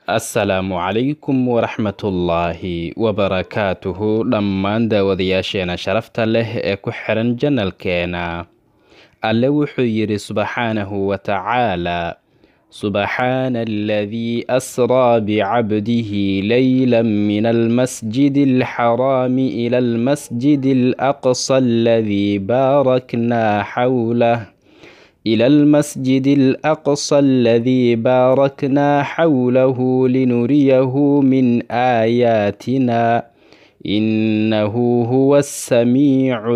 assalaamu calaykum waraxmatullaahi wabarakaatuhu dhammaan daawadayaasheena sharafta leh ee ku xiran janalkeena alle wuxuu yidhi subxaanahu wa tacaala subxaana aladii asraa bicabdihi leyla min almasjidi alxaraami ila almasjidi alaqsa aladii baaraknaa xawlah إلى المسجد الأقصى الذي باركنا حوله لنريه من آياتنا إنه هو السميع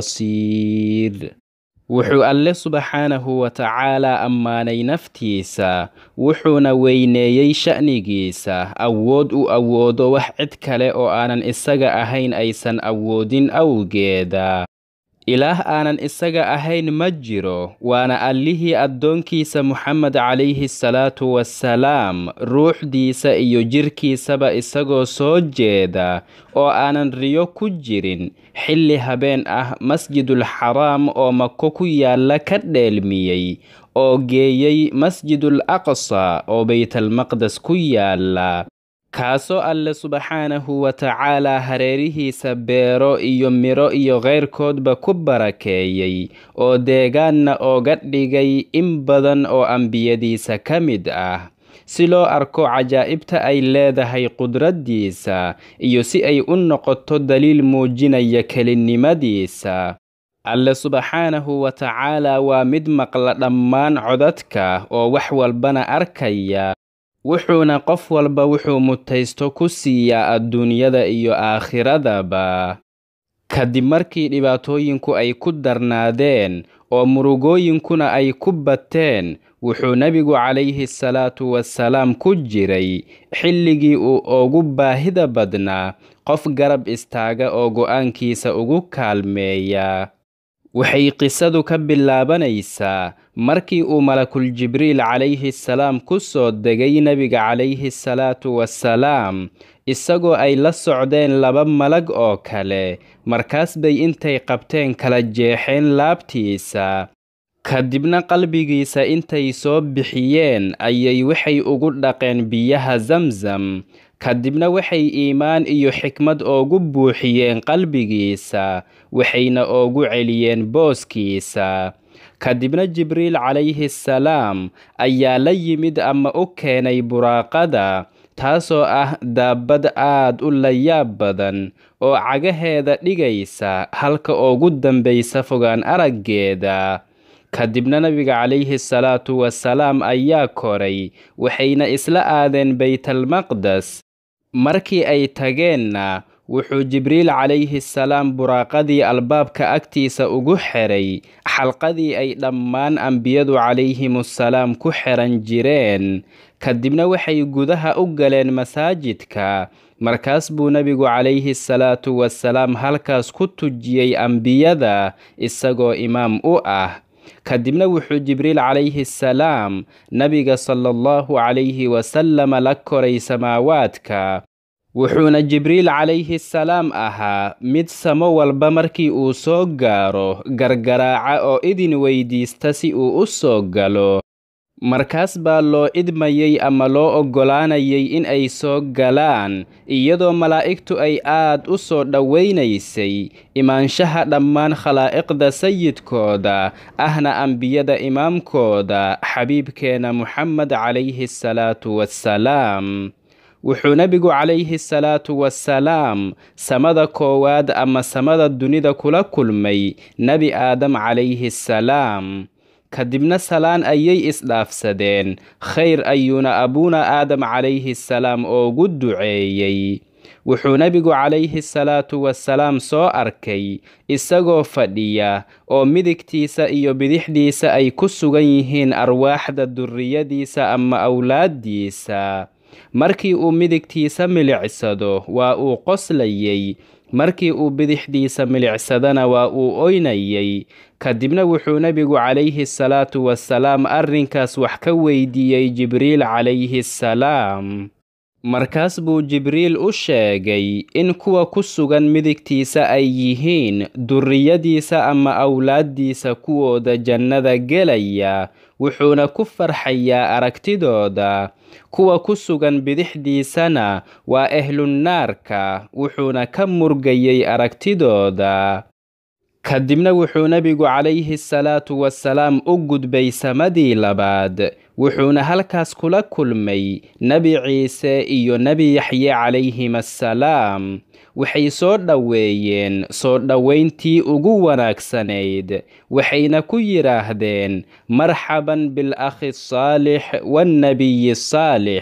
البصير wuxuu alle subxaanahu wa tacaalaa ammaanay naftiisa wuxuuna weyneeyey sha'nigiisa awood u awoodo wax cid kale oo aanan isaga ahayn aysan awoodin awgeeda ilaah aanan isaga ahayn ma jiro waana allihii addoonkiisa moxamed calayhi salaatu wasalaam ruuxdiisa iyo jirkiisaba isagoo soo jeeda oo aanan riyo ku jirin xilli habeen ah masjidul xaraam oo mako ku yaalla ka dheelmiyey oo geeyey masjidul aqsa oo baytalmaqdes ku yaalla kaasoo alle subxaanahu wa tacaalaa hareerihiisa beero iyo midho iyo keyrkoodba ku barakeeyey oo deegaanna ooga dhigay in badan oo ambiyadiisa ka mid ah si loo arko cajaa'ibta ay leedahay qudraddiisa iyo si ay u noqoto daliil muujinaya kelinimadiisa alle subxaanahu wa tacaalaa waa mid maqla dhammaan codadka oo wax walbana arkaya wuxuuna qof walba wuxuu mutaysto ku siiyaa adduunyada iyo aakhiradaba kadib markii dhibaatooyinku ay ku darnaadeen oo murugooyinkuna ay ku bateen wuxuu nebigu calayhi salaatu wasalaam ku jiray xilligii uu ugu baahida badnaa qof garab istaaga oo go'aankiisa ugu kaalmeeya waxay qisadu ka bilaabanaysaa markii uu malakul jibriil calayhi salaam ku soo degay nebiga calayhi salaatu wasalaam isagoo ay la socdeen laba malag oo kale markaas bay intay qabteen kala jeexeen laabtiisa kadibna qalbigiisa intay soo bixiyeen ayay waxay ugu dhaqeen biyaha zamzam kadibna waxay iimaan iyo xikmad oogu buuxiyeen qalbigiisa waxayna oogu celiyeen booskiisa kadibna jibriil calayhi salaam ayaa la yimid ama u keenay buraaqada taasoo ah daabbad aad u layaab badan oo cagaheeda dhigaysa halka ugu dambaysa fogaan araggeeda kadibna nabiga calayhi salaatu wasalaam ayaa koray waxayna isla aadeen baytalmaqdes markii ay tageenna wuxuu jibriil calayhi salaam buraaqadii albaabka agtiisa ugu xeray xalqadii ay dhammaan ambiyadu calayhimusalaam ku xeran jireen kadibna waxay gudaha u galeen masaajidka markaas buu nebigu calayhi salaatu wasalaam halkaas ku tujiyey ambiyada isagoo imaam u ah kadibna wuxuu jibriil calayhi salaam nabiga sala allahu calayhi wasalama la koray samaawaadka wuxuuna jibriil calayhi salaam ahaa mid samo walba markii uu soo gaaro gargaraaca oo idin weydiista si uu u soo galo markaas baa loo idmayey ama loo oggolaanayay in ay soo galaan iyadoo malaa'igtu ay aad u soo dhowaynaysay imaanshaha dhammaan khalaa'iqda sayidkooda ahna ambiyada imaamkooda xabiibkeena muxamed calayhi salaatu wassalaam wuxuu nebigu calayhi salaatu wasalaam samada koowaad ama samada dunida kula kulmay nebi aadam calayhi salaam kadibna salaan ayay isdhaafsadeen khayr ayuuna abuuna aadam calayhi salaam oogu duceeyey wuxuu nebigu calayhi salaatu wasalaam soo arkay isagoo fadhiya oo midigtiisa iyo bidixdiisa ay ku sugan yihiin arwaaxda durriyadiisa ama awlaaddiisa markii uu midigtiisa milicsado waa uu qoslayey markii uu bidixdiisa milicsadana waa uu oynayey kadibna wuxuu nebigu calayhi salaatu wasalaam arrinkaas wax ka weydiiyey jibriil calayhi salaam markaas buu jibriil u sheegay in kuwa ku sugan midigtiisa ay yihiin durriyadiisa ama awlaaddiisa kuwooda jannada gelaya wuxuuna ku farxayaa aragtidooda kuwa ku sugan bidixdiisana waa ehlunnaarka wuxuuna ka murgayay aragtidooda kadibna wuxuu nebigu calayhi salaatu wasalaam u gudbay samadii labaad wuxuuna halkaas kula kulmay nebi ciise iyo nebi yaxye calayhim assalaam waxay soo dhoweeyeen soo dhowayntii ugu wanaagsanayd waxayna ku yidhaahdeen marxaban bilakhi saalix waannebiyi saalix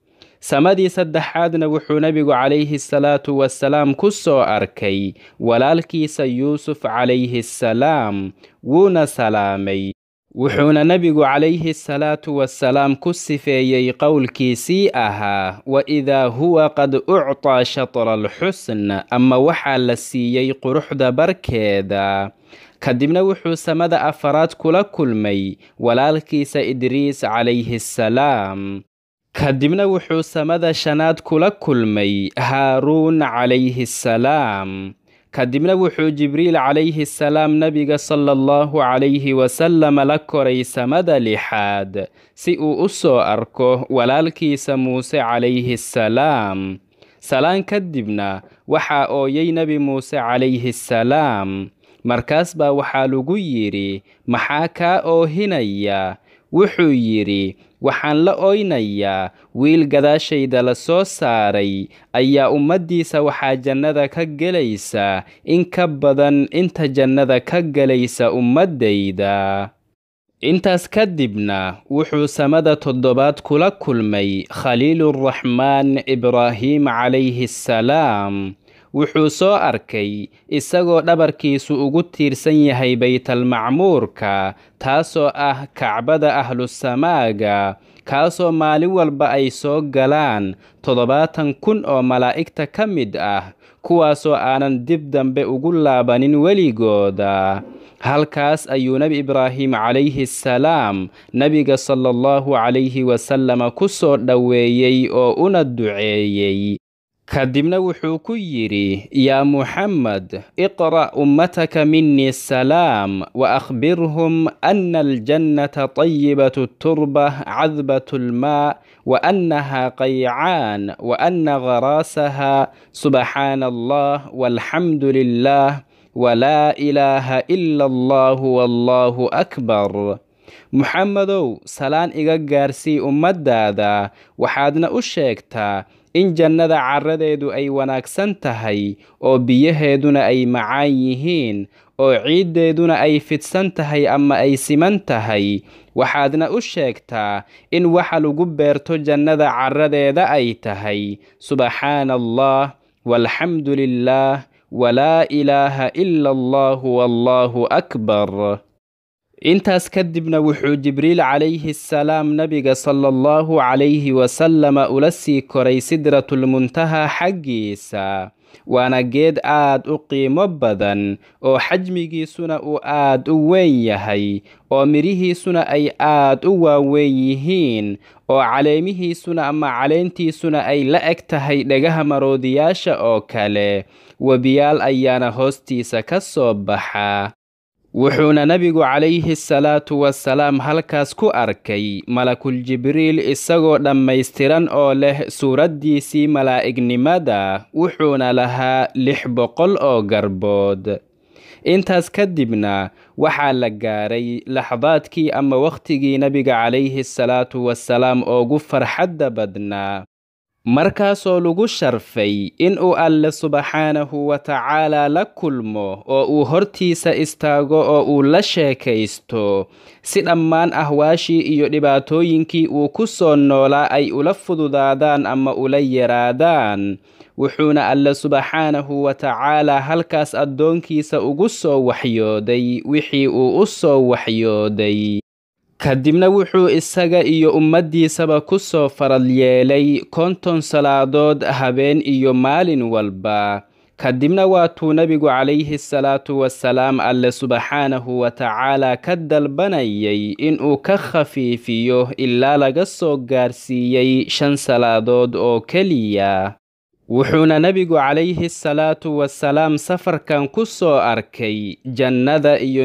samadii saddexaadna wuxuu nebigu calayhi salaatu wasalaam ku soo arkay walaalkiisa yuusuf calayhi assalaam wuuna salaamay wuxuuna nebigu calayhi salaatu wasalaam ku sifeeyey qowlkiisii ahaa wa idaa huwa qad uctaa shatra alxusn ama waxaa la siiyey quruxda barkeeda kadibna wuxuu samada afaraad kula kulmay walaalkiisa idriis calayhi assalaam kadibna wuxuu samada shanaad kula kulmay haaruun calayhi assalaam kadibna wuxuu jibriil calayhi salaam nebiga sala allahu calayhi wasalama la koray samada lixaad si uu u soo arko walaalkiisa muuse calayhi assalaam salaan kadibna waxaa ooyay nebi muuse calayhi assalaam markaas baa waxaa lagu yidhi maxaa kaa oohinaya wuxuu yidhi waxaan la oynayaa wiil gadaashayda la soo saaray ayaa ummaddiisa waxaa jannada ka gelaysa in ka badan inta jannada ka gelaysa ummaddayda intaas kadibna wuxuu samada toddobaad kula kulmay khaliiluraxmaan ibraahiim calayhi assalaam wuxuu soo arkay isagoo dhabarkiisu ugu tiirsan yahay baytalmacmuurka taasoo ah kacbada ahlusamaaga kaasoo maalin walba ay soo galaan toddobaatan kun oo malaa'igta ka mid ah kuwaasoo aanan dib dambe ugu laabanin weligooda halkaas ayuu nebi ibraahim calayhi assalaam nebiga sala allahu calayhi wasalama ku soo dhoweeyey oo una duceeyey kadibna wuxuu ku yidhi yaa muxamed iqra' ummataka minii salaam wa akhbirhum ana aljannata tayibatu turba cadbatu lmaa wa annaha qaycaan wa anna gharaasaha subxaana allah walxamdu lilah walaa ilaaha ila allahu wallahu akbar muxamedow salaan iga gaarsii ummaddaada waxaadna u sheegtaa in jannada carradeedu ay wanaagsan tahay oo biyaheeduna ay macaan yihiin oo ciiddeeduna ay fidsan tahay ama ay siman tahay waxaadna u sheegtaa in waxa lagu beerto jannada carradeeda ay tahay subxaana allah walxamdu lilah walaa ilaaha ila allahu wallahu akbar intaas kadibna wuxuu jibriil calayhi assalaam nebiga sala allahu calayhi wasalama ula sii koray sidratulmuntaha xaggiisa waana geed aad u qiimo badan oo xajmigiisuna uu aad u weyn yahay oo midhihiisuna ay aad u waaweyn yihiin oo caleemihiisuna ama caleentiisuna ay la eg tahay dhagaha maroodiyaasha oo kale webiyaal ayaana hoostiisa ka soo baxa wuxuuna nebigu calayhi salaatu wasalaam halkaas ku arkay malakul jibriil isagoo dhammaystiran oo leh suuraddiisii malaa'gnimada wuxuuna lahaa lix boqol oo garbood intaas kadibna waxaa la gaaray laxdaadkii ama wakhtigii nebiga calayhi salaatu wasalaam oogu farxadda badnaa markaasoo lagu sharfay in uu alle subxaanahu wa tacaalaa la kulmo oo uu hortiisa istaago oo uu la sheekaysto si dhammaan ahwaashii iyo dhibaatooyinkii uu ku soo noolaa ay ula fududaadaan ama ula yaraadaan wuxuuna alle subxaanahu wa tacaalaa halkaas addoonkiisa ugu soo waxyooday wixii uu u soo waxyooday kadibna wuxuu isaga iyo ummaddiisaba ku soo faral yeelay konton salaadood habeen iyo maalin walba kadibna waatuu nebigu calayhi salaatu wasalaam alle subxaanahu wa tacaalaa ka dalbanayay inuu ka khafiifiyo ilaa laga soo gaarsiiyey shan salaadood oo keliya wuxuuna nebigu calayhi salaatu wasalaam safarkan ku soo arkay jannada iyo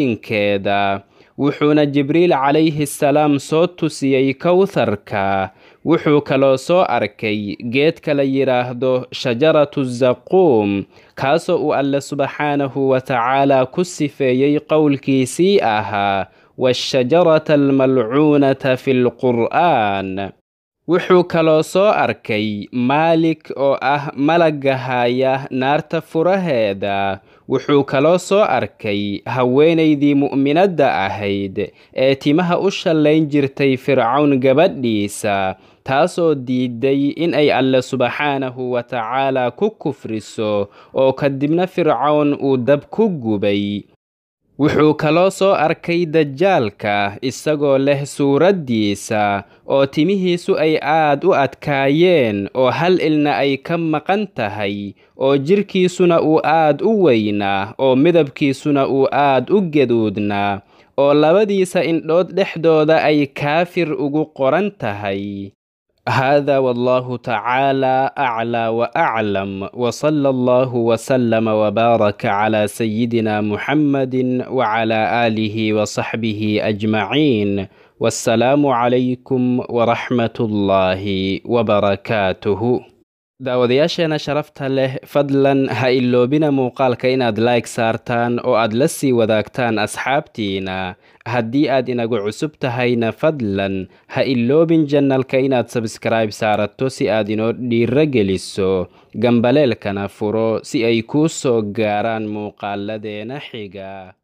nicmooyinkeeda wuxuuna jibriil calayhi salaam soo tusiyey kowtharka wuxuu kaloo soo arkay geedka la yidhaahdo shajaratu zaquum kaasoo uu alle subxaanahu wa tacaala ku sifeeyey qowlkiisii ahaa waashajarata almalcuunata fi lqur'aan wuxuu kaloo soo arkay maalik oo ah malagga haya naarta furaheeda wuxuu kaloo soo arkay haweenaydii mu'minadda ahayd ee timaha u shallayn jirtay fircawn gabadhiisa taasoo diiday in ay alle subxaanahu wa tacaala ku kufriso oo kadibna fircawn uu dab ku gubay wuxuu kaloo soo arkay dajaalka isagoo leh suuraddiisa oo timihiisu ay aad u adkaayeen oo hal ilna ay ka maqan tahay oo jidhkiisuna uu aad u weynaa oo midabkiisuna uu aad u gaduudnaa oo labadiisa indhood dhexdooda ay kaafir ugu qoran tahay هذا والله تعالى أعلى وأعلم وصلى الله وسلم وبارك على سيدنا محمد وعلى آله وصحبه أجمعين والسلام عليكم ورحمة الله وبركاته daawadayaasheena sharafta leh fadlan ha iloobina muuqaalka inaad like saartaan oo aad la sii wadaagtaan asxaabtiina haddii aad inagu cusub tahayna fadlan ha iloobin janalka inaad sabskribe saarato si aad inoo dhiiro geliso gambaleelkana furo si ay kuu soo gaaraan muuqaaladeena xiga